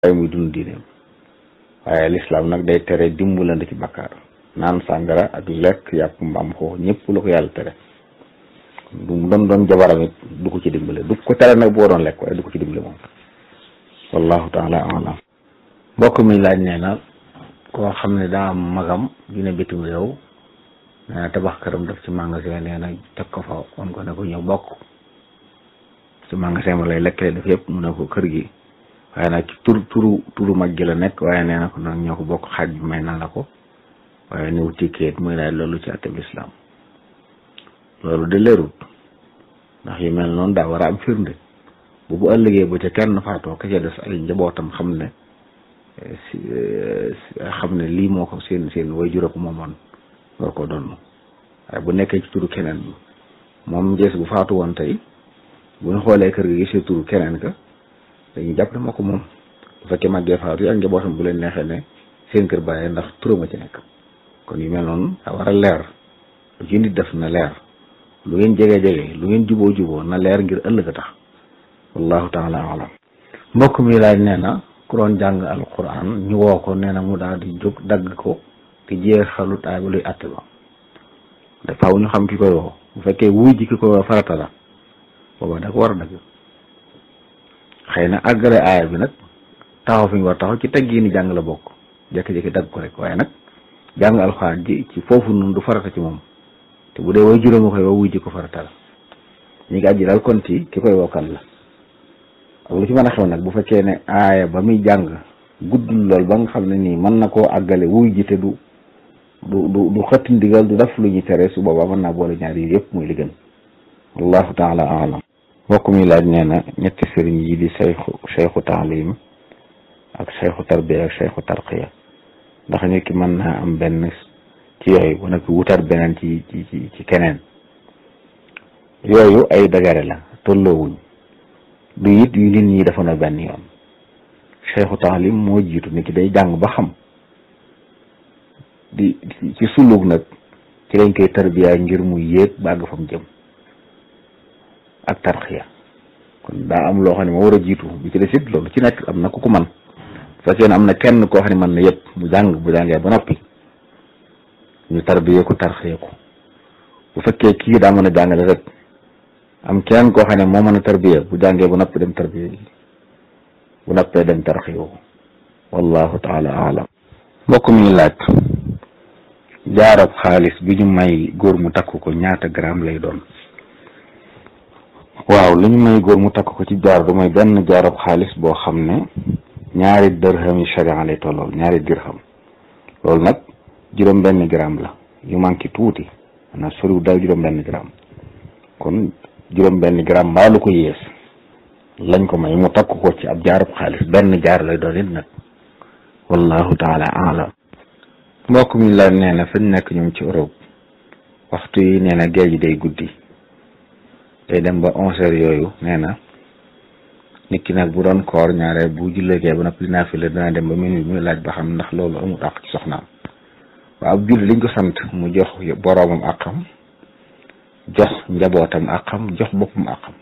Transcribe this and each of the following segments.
waaye muy dund diineem waaye lislaam nag day tere dimbalante ci bakkaar naan sàngara ak lekk yàpp mbaam xoox ñëpp la ko yàlla tere du mu doon doon jabaram it du ko ci dimbale du ko tere nag boo doon lekk waaye du ko ci dimbale moom wallahu taala alam mbokk mi laaj nee na koo xam ne daa am magam dina bitim réew nee na tabax këram def ci magasin nee na teg ko fa on ko ne ko ñëw bokk ci magasin ma lay lekkale def yëpp mu ne ko kër gi waaye nag ci tur turu turu mag gi la nekk waaye nee na ko nag ñoo ko bokk xaaj bi may na la ko waaye niw tikkeet muy laaj loolu ci àtteb lislaam loolu de leerut ndax yu mel noonu daa war a am firnde bu bu ëllëgee ba ca kenn faatoo ka ca des ay njabootam xam ne si xam ne lii moo ko seen seen way jura ko moomoon war ko doon waaye bu nekkee ci turu keneen moom ngees bu faatu woon tey bu ñu xoolee kër gi gisee turu keneen ka dañuy jàpp ne moo ko moom bu fekkee màggee faatu yi ak njabootam bu leen neexee ne seen kër bàyyee ndax turama ci nekk kon yu mel noonu daa war a leer lu ci nit def na leer lu ngeen jege-jege lu ngeen juboo juboo na leer ngir ëllëg a tax wallahu taala alam mbokk mi laaj nee na ku doon jàng alquran ñu woo ko nee na mu daal di jóg dagg ko te jeexalut aay ba luy àtte ba te faaw ñu xam ki koy woo bu fekkee wuy ji ki koy woo farata la booba da ko war a dagg xëy na àggale aaya bi nag taxaw fi ñu war taxaw ci teggi ni jàng la bokk jékki-jékki dagg ko rek waaye nag jàng alxuraan ji ci foofu noonu du farata ci moom te bu dee way juróomi koy woo wuy ji ko farata la ñu ngi àjji daal kon ci ki koy wokkal la ak lu ci mën a xew nag bu fekkee ne aaya ba muy jàng guddul lool ba nga xam ne nii mën na koo àggale wuy ji te du du du du xëtt ndigal du def lu ñuy tere su boobaa mën naa boole ñaar yi yëpp muy li gën wallahu taala alam mbokk mi laaj nee na ñetti sëriñ yi di sayxu sayxu taalim ak sayxu tarbiya ak sayxu tarqiya ndax nit ki mën naa am benn ci yooyu bu nekk wutar beneen ci ci ci keneen yooyu ay dagare la tolloowuñ du it yu nit ñi dafa na benn yoon sayxu taalim moo jiitu nit ki day jàng ba xam di ci suluk nag ci lañ koy tarbiya ngir mu yéeg bàgg fa mu jëm ak tarxiya kon daa am loo xam ne moo war a jiitu bi ci des it loolu ci nekk am na ku ko man bu fekkee ne am na kenn koo xam ne mën na yëpp mu jàng bu jàngee ba noppi ñu tarbiye ko tarxiya ko bu fekkee kii daa mën a jàngale rek am kenn koo xam ne moo mën a tarbiye bu jàngee bu noppi dem tarbiye bu noppee dem tarxiya ko wallahu taala alam mbokk mi laaj jaarab xaalis bi ñu may góor mu takk ko ñaata gramme lay doon waaw li ñu may góor mu takk ko ci jaar du mooy benn jaarab xaalis boo xam ne ñaari dërham yi sharia lay tollool ñaari dirham loolu nag juróom benn gramme la yu manqué tuuti maanaam soriwul daal juróom benn gramme kon juróom benn gramme mbaa lu ko yées lañ ko may mu takk ko ci ab jaarab xaalis benn jaar lay doon it nag wallahu taala alam mbokk mi la nee na fañ nekk ñoom ci Europe waxtu yi nee na géej gi day guddi day dem ba onze heures yooyu nee na nit ki nag bu doon koor ñaare bu jullegee ba noppi naa fi la dana dem ba minuit muy laaj ba xam ndax loolu amul àq ci soxnaam waaw ab julli liñ ko sant mu jox boroomam àqam jox njabootam àqam jox boppam àqam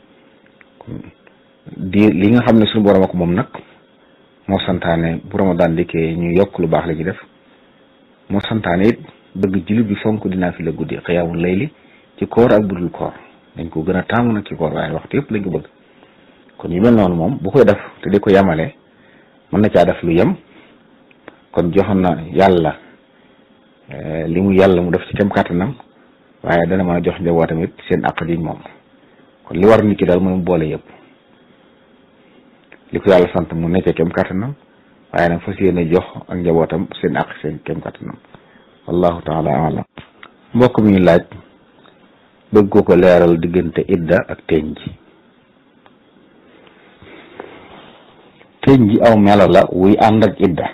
di li nga xam ne suñu boroom ak moom nag moo santaane bu Ramadan dikkee ñu yokk lu baax la ñu def moo santaane it bëgg jullit bi fonk dinaa fi la guddi xiyaamul layli ci koor ak budul koor dañ ko gën a taamu nag ci koor waaye waxtu yëpp lañ ko bëgg kon yu mel noonu moom bu koy def te di ko yemale mën na caa def lu yem kon joxoon na yàlla li mu yàlla mu def ci kem kàttanam waaye dana mën a jox njabootam it seen àq ji moom kon li war nit ki daal mooy mu boole yëpp li ko yàlla sant mu nekkee kem kàttanam waaye nag fas yéene jox ak njabootam seen àq seen kem kàttanam wallahu taala alam mbokk mi laaj bëgg ko ko leeral diggante idda ak teñ ji teñ ji aw melo la wuy ànd ak idda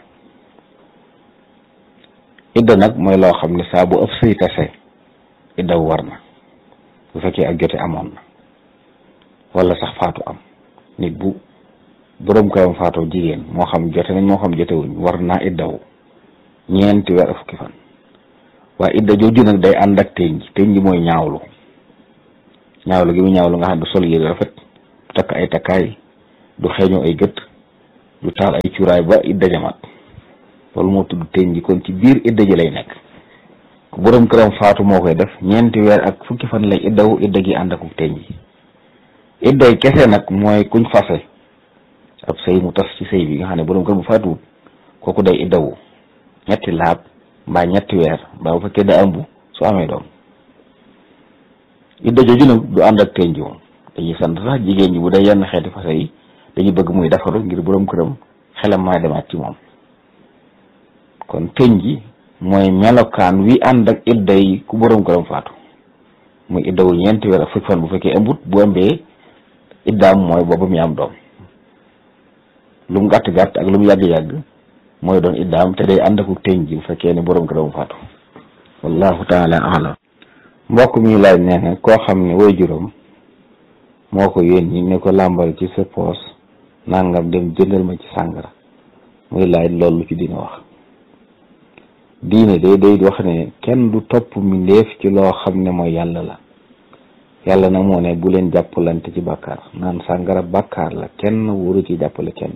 idda nag mooy loo xam ne saa bu ëpp sëy tase idda war na bu fekkee ak jote amoon na wala sax faatu am nit bu boroom këram faatoo jigéen moo xam jote nañ moo xam jotewuñ war naa iddawu ñeenti weer fukki fan waaye idda jooju nag day ànd ak teñ ji teñ ji mooy ñaawlu ñaawlu gi mu ñaawlu nga xam ne du sol yére rafet du takk ay takkaay du xeeñoo ay gët du taal ay cuuraay ba idda jamaat loolu moo tudd teñ ji kon ci biir idda ji lay nekk ku borom këram faatu moo koy def ñeenti weer ak fukki fan lay iddawu idda gi ànd akuk teñ ji idday kese nag mooy kuñ fase ab sëy mu tas ci sëy bi nga xam ne borom kër bu faatuwut kooku day iddawu ñetti laab mbaa ñetti weer mbaa bu fekkee da ëmb su amee doom idda jooju nag du ànd ak teñ ji moom dañuy sant sax jigéen ñi bu dee yenn xeeti fase yi dañuy bëgg muy defaru ngir borom këram xelam maa demaat ci moom kon teñ ji mooy melokaan wi ànd ak idda yi ku borom këram faatu muy iddawu ñeenti weer ak fukki fan bu fekkee ëmbut bu ëmbee iddaam mooy boobu mi am doom lu mu gàtt gàtt ak lu mu yàgg yàgg mooy doon iddaam te day ànd ak teñ ji bu fekkee ne borom këram faatu wallahu taala alam mbokk mi laaj nee na koo xam ne way juróom moo ko yónni ne ko làmbal ci sa poos nangam dem jëndal ma ci sàngara muy laaj loolu ci dina wax diine day day wax ne kenn du topp mbindeef ci loo xam ne mooy yàlla la yàlla nag moo ne bu leen jàppalante ci bàkkaar naan sàngara bàkkaar la kenn waru ci jàppale kenn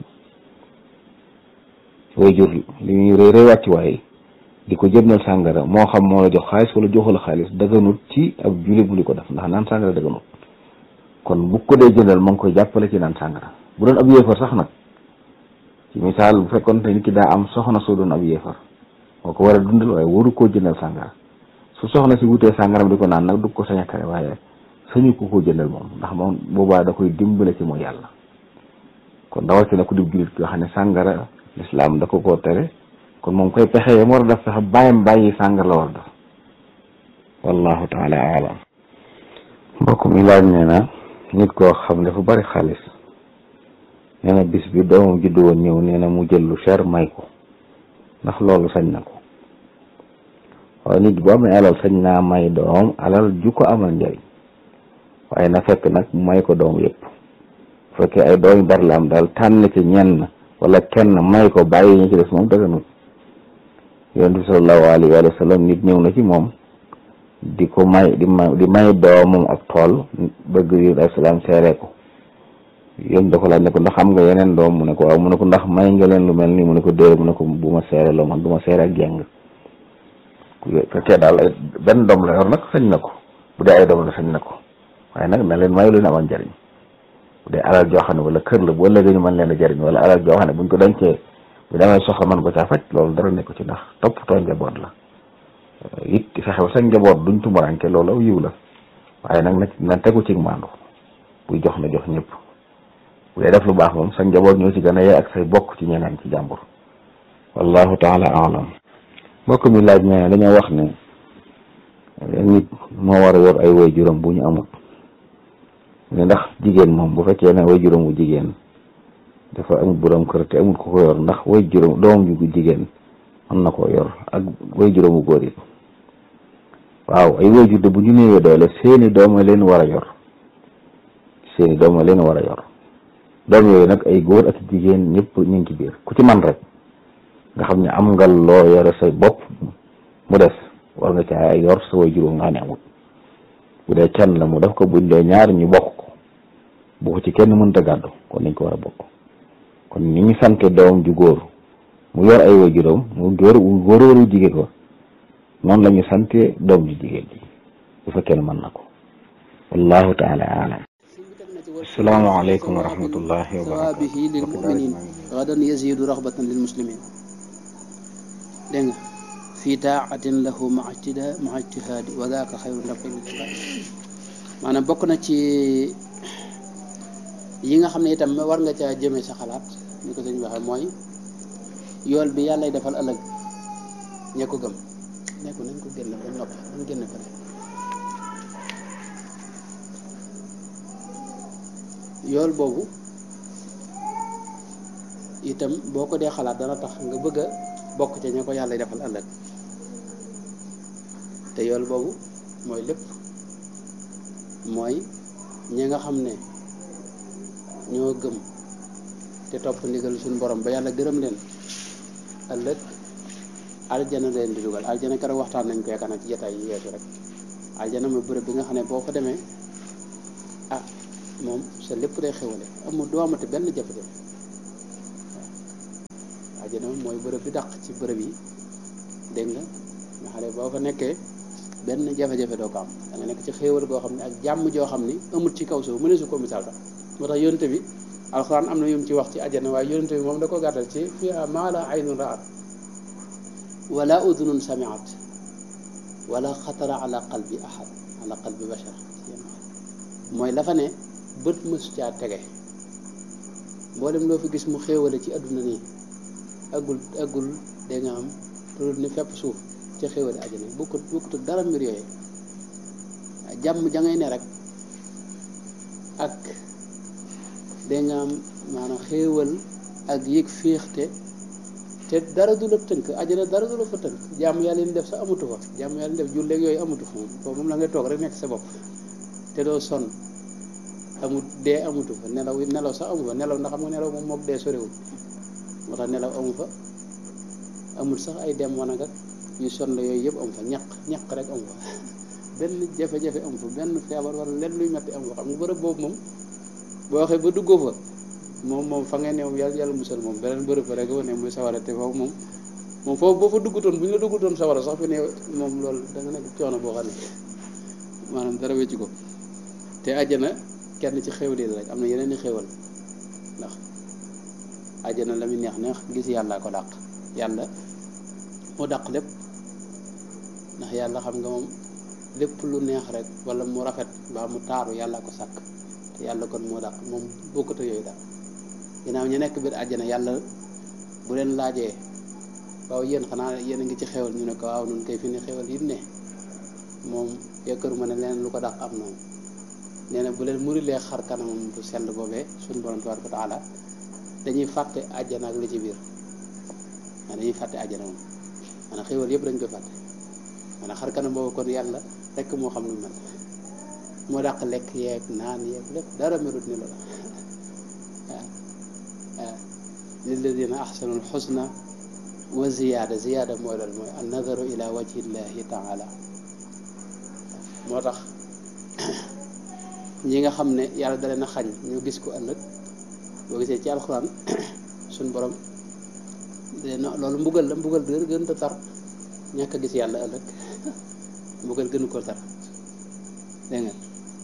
way jur li ñuy rëy rëy wàcci waaye di ko jëndal sàngara moo xam moo la jox xaalis wala joxu la xaalis dëgganut ci ab jullit bu di ko def ndax naan sàngara dëgganut kon bu ko dee jëndal ma ngi koy jàppale ci naan sàngara bu doon ab yéefar sax nag ci misaal bu fekkoon te nit ki daa am soxna soo doon ab yéefar moo ko war a dundal waaye waru koo jëndal sàngara su soxna si wutee sàngaram di ko naan nag du ko sañ a tere waaye sañu ko koo jëndal moom ndax moom boobaa da koy dimbale ci mooy yàlla kon rawatina ku di jullit yoo xam ne sàngara lislaam da ko koo tere kon moom koy pexe yam war a def sax bàyyam bàyyi sàngara la war a def wallahu taala alam mbokk mi laaj nee na nit koo xam dafa bari xaalis nee na bis bi doomam juddu woon ñëw nee na mu jël lu cher may ko ndax loolu sañ na ko waaye nit bu amee alal sañ naa may doom alal ju ko amal njëriñ waaye na fekk nag may ko doom yëpp bu fekkee ay doom yu bari la am daal tànn ci ñenn wala kenn may ko bàyyi ñu ci des moom dëgganut yonent bi sallallahu alayhi wa sallam nit ñëw na ci moom di ko may di may di may doomam ab tool bëgg yi alayhi salaam seere ko yéen da ko laaj ne ko ndax am nga yeneen doom mu ne ko waaw mu ne ko ndax may nga leen lu mel nii mu ne ko déedéet mu ne ko bu ma seere loo man du ma seere ak jeng fekkee daal ay benn doom la yor nag sañ na ko bu dee ay doom la sañ na ko waaye nag na leen may lu ne amal njariñ bu dee alal joo xam ne wala kër la boo léegi ñu mën leen a jariñ wala alal joo xam ne buñ ko dencee bu demee soxla mën ko caa faj loolu dara nekk ci ndax toppatoo njaboot la it fexe ba sa njaboot duñ tumuranke loolu aw yiw la waaye nag na na tegu ci maandu buy jox na jox ñëpp bu dee def lu baax moom sa njaboot ñoo ci gën a yee ak say bokk ci ñeneen ci jàmbur wallahu taala alam mbokk mi laaj ne dañoo wax ne nit moo war a yor ay way juróom bu ñu amut ne ndax jigéen moom bu fekkee ne way juróom bu jigéen dafa amul borom kër te amul ko ko yor ndax way juróom doomam ju jigéen mën na koo yor ak way juróomu góor yi waaw ay way jur de bu ñu néewee doole seeni dooma leen war a yor seeni dooma leen war a yor doom yooyu nag ay góor ak jigéen ñëpp ñu ngi ci biir ku ci man rek nga xam ne am nga loo yore sa bopp mu des war nga caa yor sa way juróom nga xam ne amul bu dee kenn la mu def ko buñ dee ñaar ñu bokk ko bu ko ci kenn mënta gàddu kon nañ ko war a bokk kon ni ñu sante doom ju góor mu yor ay way juróom mu góor wu góor waru jigéen ko noonu la ñu sante doom ju jigéen ji bu fekkee ne mën na ko wallahu taala alam asalaamaaleykum wa rahmatullahi wa ثوابه للمؤمنين غدا يزيد رغبة للمسلمين دنگ في طاعة له مع اجتهاد مع اجتهاد وذاك خير لك للعباد maanaam bokk na ci yi nga xam ne itam war nga caa jëmee sa xalaat ni ko sëñ waxee mooy yool bi yàlla defal ëllëg ña ko gëm ne ko nañ ko génn ba noppi nañ génn ko yool boobu itam boo ko dee xalaat dana tax nga bëgg a bokk ca ña ko yàlla defal ëllëg te yool boobu mooy lépp mooy ñi nga xam ne ñoo gëm te topp ndigal suñu borom ba yàlla gërëm leen ëllëg aljana leen di dugal aljana keroog waxtaan nañ ko yaakaar naa ci jataay yi weesu rek aljana mooy bërëb bi nga xam ne boo fa demee ah moom sa lépp day xewale amul doo amati benn jafe-jafe àjjana moom mooy bërëb bi dàq ci bërëb yi dégg nga nga xam ne boo fa nekkee benn jafe-jafe doo ko am da nga nekk ci xéewal goo xam ne ak jàmm joo xam ni amul ci kaw suuf mëneesu ko misaal sax moo tax yonente bi alxuraan am na yum ci wax ci àjjana waaye yonente bi moom da ko gàttal ci fiha maa la aynun raat wala udunun samiat wala xatara ala qalbi ahad ala qalbi bashar mooy la fa ne bët mësu caa tege mboolem loo fi gis mu xéewale ci adduna nii aggul aggul dégg nga am loolu ni fepp suuf ci xéewale àjjana bokkut bokkut dara mbir yooyu jàmm ja ngay ne rek ak dégg nga am maanaam xéewal ak yëg féexte te dara du la tënk àjjana dara du la fa tënk jàmm yàlla ni def sa amatu fa jàmm yàlla ni def julleeg yooyu amatu fa moom foofu moom la ngay toog rek nekk sa bopp te doo sonn amut dee amutu fa nelaw nelaw sax amu fa nelaw ndax xam nga nelaw moom mook dee sorewul moo tax nelaw amu fa amul sax ay dem wanag ak yu sonn la yooyu yëpp amu fa ñaq ñaq rek amu fa benn jafe-jafe amu fa benn feebar wala lenn luy metti amu fa xam nga bërëb boobu moom boo waxee ba duggoo fa moom moom fa ngeen ne moom yàlla yàlla musal moom beneen bërëb fa rek ne muy sawara te foofu moom moom foofu boo fa duggutoon bu ñu la duggutoon sawara sax fi ne moom loolu da nga nekk coono boo xam ne maanaam dara wecci ko te àjjana kenn ci xéwal yi rek am na yeneen i xéwal ndax àjjana la muy neex neex gis yàllaa ko dàq yàlla moo dàq lépp ndax yàlla xam nga moom lépp lu neex rek wala mu rafet mbaa mu taaru yàllaa ko sàkk te yàlla kon moo dàq moom bokkut yooyu daal ginnaaw ñu nekk biir àjjana yàlla bu leen laajee waaw yéen xanaa yéen a ngi ci xéwal ñu ne ko waaw nun kay fi ne xéwal yi ne moom yaakaaruma ne leneen lu ko dàq am noonu nee na bu leen murilee xar kanamam bu sell boobee suñu borom tabaraka wa taala dañuy fàtte àjjana ak li ci biir maanaam dañuy fàtte àjjana moom maanaam xéwal yëpp dañ koy fàtte maanaam xar kanam boobu kon yàlla rekk moo xam nu mel moo dàq lekk yeeg naan yeeg lépp dara melut ni la waaw waaw lilladina ahsanul xusna wa ziyaada ziyaada mooy loolu mooy an nadaru ila wajhillahi taala moo tax ñi nga xam ne yàlla da leen a xañ ñu gis ko ëllëg boo gisee ci alxuraan suñ borom dina loolu mbugal la mbugal gën gën a tar ñàkk a gis yàlla ëllëg mbugal gënu ko tar dégg nga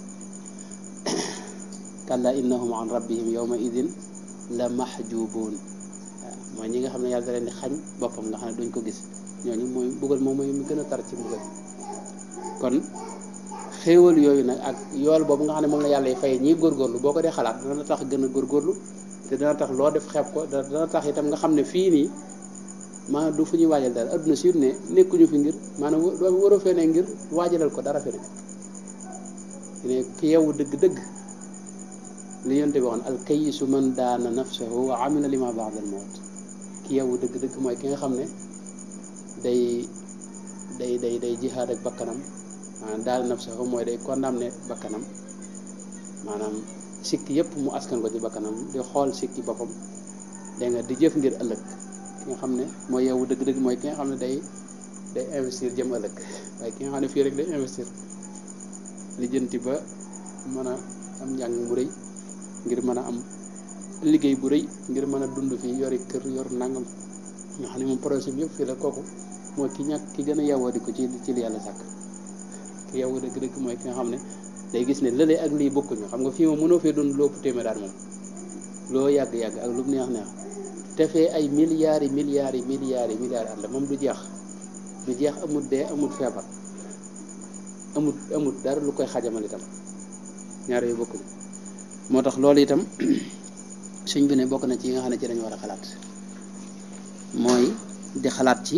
kalla innahum an rabbihim yawma idin la mahjubuun waaw mooy ñi nga xam ne yàlla da leen di xañ boppam nga xam ne duñ ko gis ñooñu mooy mbugal moom mooy mu gën a tar ci mbugal kon xéewal yooyu nag ak yool boobu nga xam ne moom la yàlla y fay ñii góorgóorlu boo ko dee xalaat dana tax gën a góorgóorlu te dana tax loo def xeeb ko dana tax itam nga xam ne fii nii maanaam du fu ñuy waajal dara adduna si ne nekkuñu fi ngir maanaam waroo fee ne ngir waajalal ko dara fi ne ne ki yeewu dëgg-dëgg li yonte bi waxoon al kayisu man daana nafsahu wa amila lima ba'da al mawt ki yeewu dëgg-dëgg mooy ki nga xam ne day day day day jihaad ak bakkanam maanaam daal nafsahu mooy day condamné bakkanam maanaam sikki yëpp mu askan ko ci bakkanam di xool sikki boppam dégg nga di jëf ngir ëllëg ki nga xam ne mooy yow dëgg-dëgg mooy ki nga xam ne day day investir jëm ëllëg waaye ki nga xam ne fii rek day investir li jënti ba mën a am njàng mu rëy ngir mën a am liggéey bu rëy ngir mën a dund fii yori kër yor nangam nga xam ne moom projet bi yëpp fii la kooku mooy ki ñàkk ki gën a yewoo di ko ci ci li yàlla sàkk ki yow dëgg-dëgg mooy ki nga xam ne day gis ne lële ak lii bokkuñu xam nga fii moom mënoo fee dund loo ëpp téeméer daal moom loo yàgg-yàgg ak lu mu neex neex te fee ay milliards yi milliards yi milliards yi milliards at la moom du jeex du jeex amul dee amul feebar amul amul dara lu koy xajamal itam ñaar yu bokkuñu moo tax loolu itam suñ bi ne bokk na ci yi nga xam ne ci dañu war a xalaat mooy di xalaat ci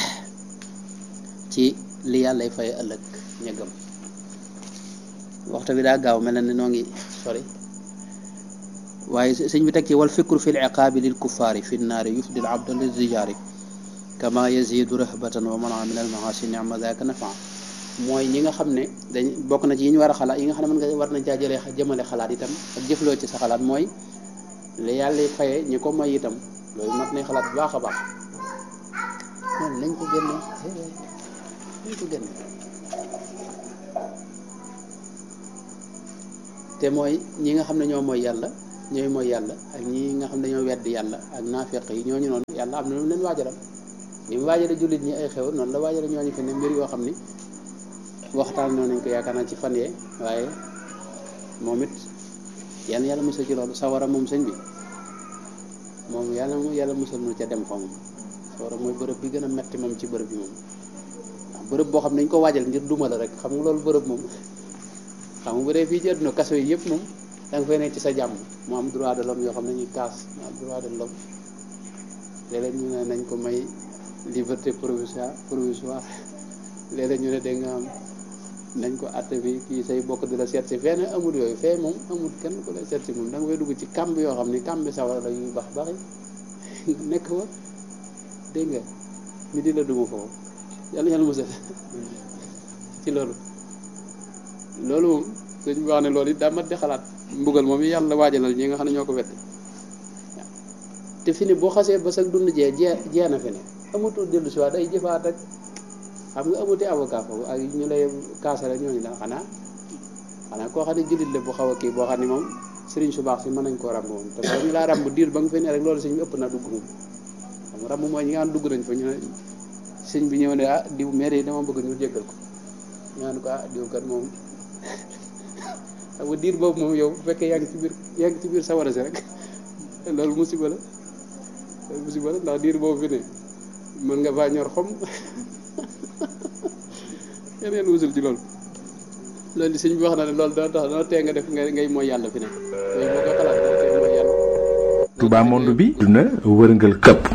ci li yàllay fay ëllëg ña gëm waxtu bi daa gaaw mel na ni noo ngi sori waaye sëñ bi teg ci wal fikru fi liqaabi lil kuffaari fi nnaari yufdi l abda li zijaari kama yazidu rahbatan wa mana min al maasi nicma daka nafa mooy ñi nga xam ne dañ bokk na ci yi ñu war a xalaat yi nga xam ne mën nga war nañ caa jëlee jëmale xalaat itam ak jëfloo ci sa xalaat mooy li yàlla faye ñi ko may itam loolu mat nañ xalaat bu baax a baax loolu nañ ko génne nañ ko génne te mooy ñi nga xam ne ñoo mooy yàlla ñooy mooy yàlla ak ñi nga xam ne ñoo wedd yàlla ak naafeq yi ñooñu noonu yàlla yàlla am na lu mu leen waajalal ni mu waajale jullit ñi ay xew noonu la waajale ñooñu fi ne mbir yoo xam ni waxtaan noonu nañ ko yaakaar naa ci fan yee waaye moom it yàlla yàlla musal ci loolu sawara moom sëñ bi moom yàlla mu yàlla musal nu ca dem fa moom sawara mooy bërëb bi gën a metti moom ci bërëb bi moom waaw bërëb boo xam ne dañ ko waajal ngir duma la rek xam nga loolu bërëb moom xam nga bu dee fii ci àdduna kaso yi yëpp moom da nga fay nekk ci sa jàmm mu am droit de l'homme yoo xam ne ñuy kaas mu am droit de l'homme léeg-léeg ñu ne nañ ko may liberté provisoire provisoire léeg-léeg ñu ne da nga am nañ ko àtte bi kii say bokk di la seet si fee ne amul yooyu fee moom amul kenn ku lay seet si moom da nga fay dugg ci kàmb yoo xam ni kàmb sawara la yuy bax baxi nekk fa dégg nga ni di la dugg foofu yàlla yàlla musal ci loolu loolu moom sëñ bi wax ne loolu it daa mat di xalaat mbugal moom yàlla waajalal ñi nga xam ne ñoo ko wedd waaw te fi ne boo xasee ba sag dund jee jee jee na fi ne amatul dellu si waat day jëfaat rek xam nga amuti avocat foofu ak ñu lay kaasale ñooñu la xanaa xanaa koo xam ne jullit la bu xaw a kii boo xam ne moom sëriñ su baax si mën nañ koo ràmb moom te ba ñu laa ràmb diir ba nga fi ne rek loolu sëñ bi ëpp na dugg moom xam nga ràmb mooy ñi nga xam dugg nañ fa ñu ne sëñ bi ñëw ne ah diw maire yi dama bëgg ñu jéggal ko ñu naan ko ah diw kat moom xam nga diir boobu moom yow bu fekkee yaa ngi ci biir yaa ngi ci biir sawara si rek loolu musiba la loolu musiba la ndax diir boobu fi ne mën nga faa ñor xom yeneen wusul ci loolu loolu di sëñ bi wax na ne loolu dana tax dana tee nga def ngay ngay mooy yàlla fi ne yooyu boo ko xalaat dana tee mooy yàlla Touba monde bi duna wërngal këpp